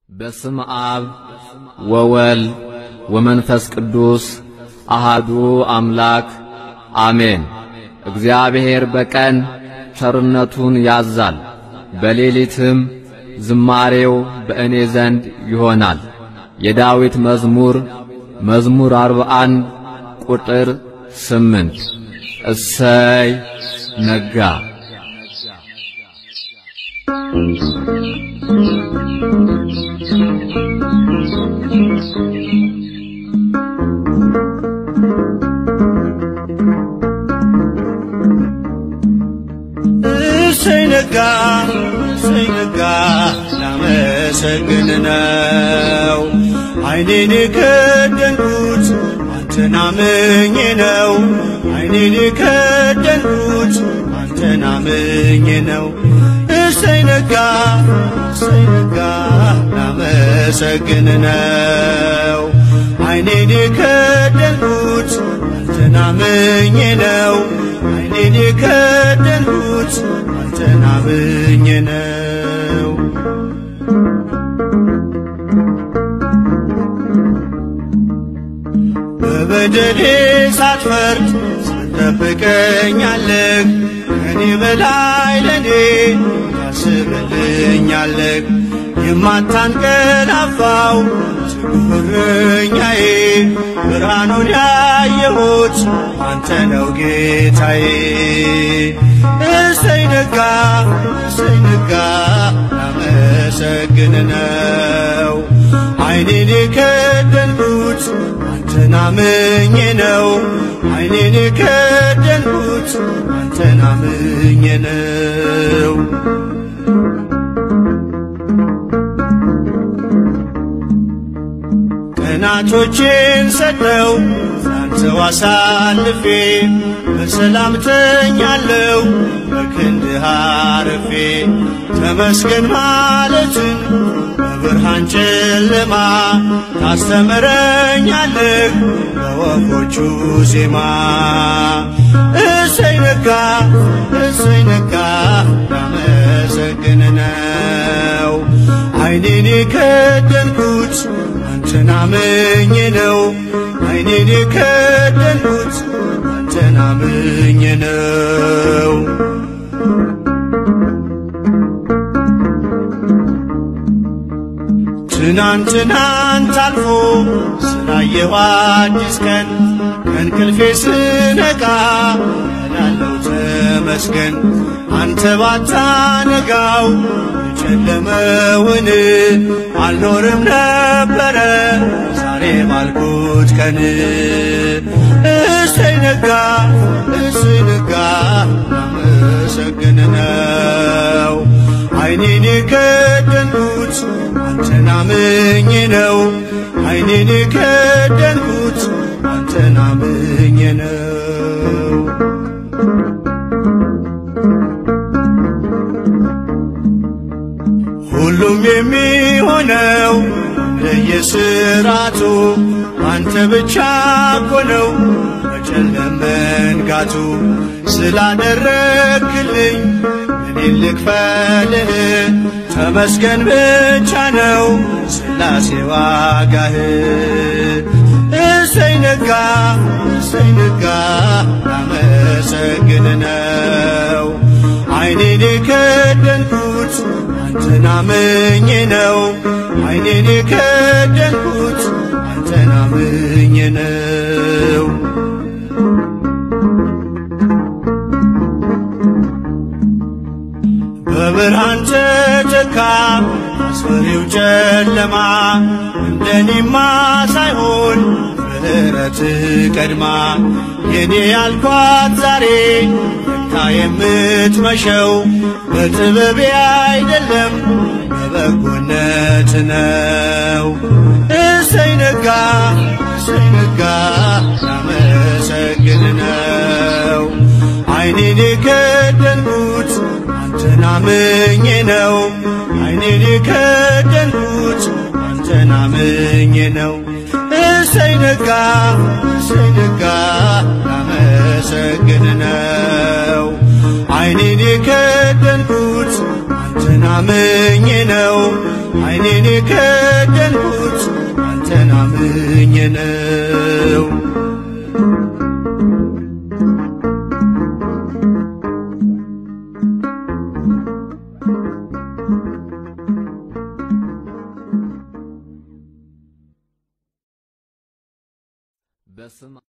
በስም አብ ወወልድ ወመንፈስ ቅዱስ አሃዱ አምላክ አሜን። እግዚአብሔር በቀን ቸርነቱን ያዛል፣ በሌሊትም ዝማሬው በእኔ ዘንድ ይሆናል። የዳዊት መዝሙር መዝሙር አርባ አንድ ቁጥር ስምንት እሰይ ነጋ እሰይ ነጋ እሰይ ነጋ ላመሰግን ነው ዓይኔን የከደንኩት አንተን አምኜ ነው ዓይኔን የከደንኩት አንተን አምኜ ነው እሰይ ነጋ እሰይ ነጋ ላመሰግን ነው ዓይኔን የከደንኩት አንተን አምኜ ነው ዓይኔን የከደንኩት አንተን አምኜ ነው በበደሌ ሳትፈርድ ሳትጠብቀኛለህ ከኔ በላይ ለኔ ታስብልኛለህ የማታንቀላፋው ትጉህ እረኛዬ ብርሃኑን ያየሁት አንተ ነው ጌታዬ እሰይ ነጋ እሰይ ነጋ ላመሰግን ነው ዓይኔን የከደንኩት አንተን አምኜ ነው ዓይኔን የከደንኩት አንተን አምኜ ነው ቀናቶቼን ሰጠው ላንተው አሳልፌ በሰላም ተኛለው በክንድህ አርፌ ተመስገን ማለትን በብርሃን ጨለማ ታስተምረኛለህ በወፎቹ ዜማ እሰይ ነጋ እሰይ ነጋ ላመሰግን ነው ዓይኔን የከደንኩት አንተን አምኜ ነው ዓይኔን የከደንኩት አንተን አምኜ ነው ትናንት ትናንት አልፎ ስላየሁ አዲስ ቀን ከእንቅልፌ ስነቃ እላለሁ ተመስገን አንተ ባታነጋው የጨለመውን አልኖርም ነበረ ዛሬ ባልኩት ቀን እሰይ ነጋ እሰይ ነጋ ላመሰግን ነው ዓይኔን የከደንኩት አንተን አምኜ ነው ዓይኔን የከደንኩት አንተን አምኜ ነው ሁሉም የሚሆነው ለየስራቱ አንተ ብቻ እኮ ነው በጨለም መንጋቱ ስላደረግልኝ እኔን ልክፈልህ ተመስገን ብቻ ነው ስላሴ ዋጋህ እሰይ ነጋ እሰይ ነጋ ላመሰግን ነው ዓይኔን የከደንኩት አንተን አምኜ ነው ዓይኔን የከደንኩት አንተን አምኜ ነው በብርሃን ተተካ አስፈሪው ጨለማ እንደኔማ ሳይሆን ምሕረት ቀድማ የኔ ያልኳት ዛሬ ለካ የምትመሸው በጥበቤ አይደለም በበጎነት ነው እሰይ ነጋ እሰይ ነጋ ላመሰግን ነው ዓይኔን የከደንኩት አንተን አምኜ ነው ዓይኔን የከደንኩት አንተን አምኜ ነው እሰይ ነጋ እሰይ ነጋ ላመሰግን ነው ዓይኔን የከደንኩት አንተን አምኜ ነው ዓይኔን የከደንኩት አንተን አምኜ ነው። በስም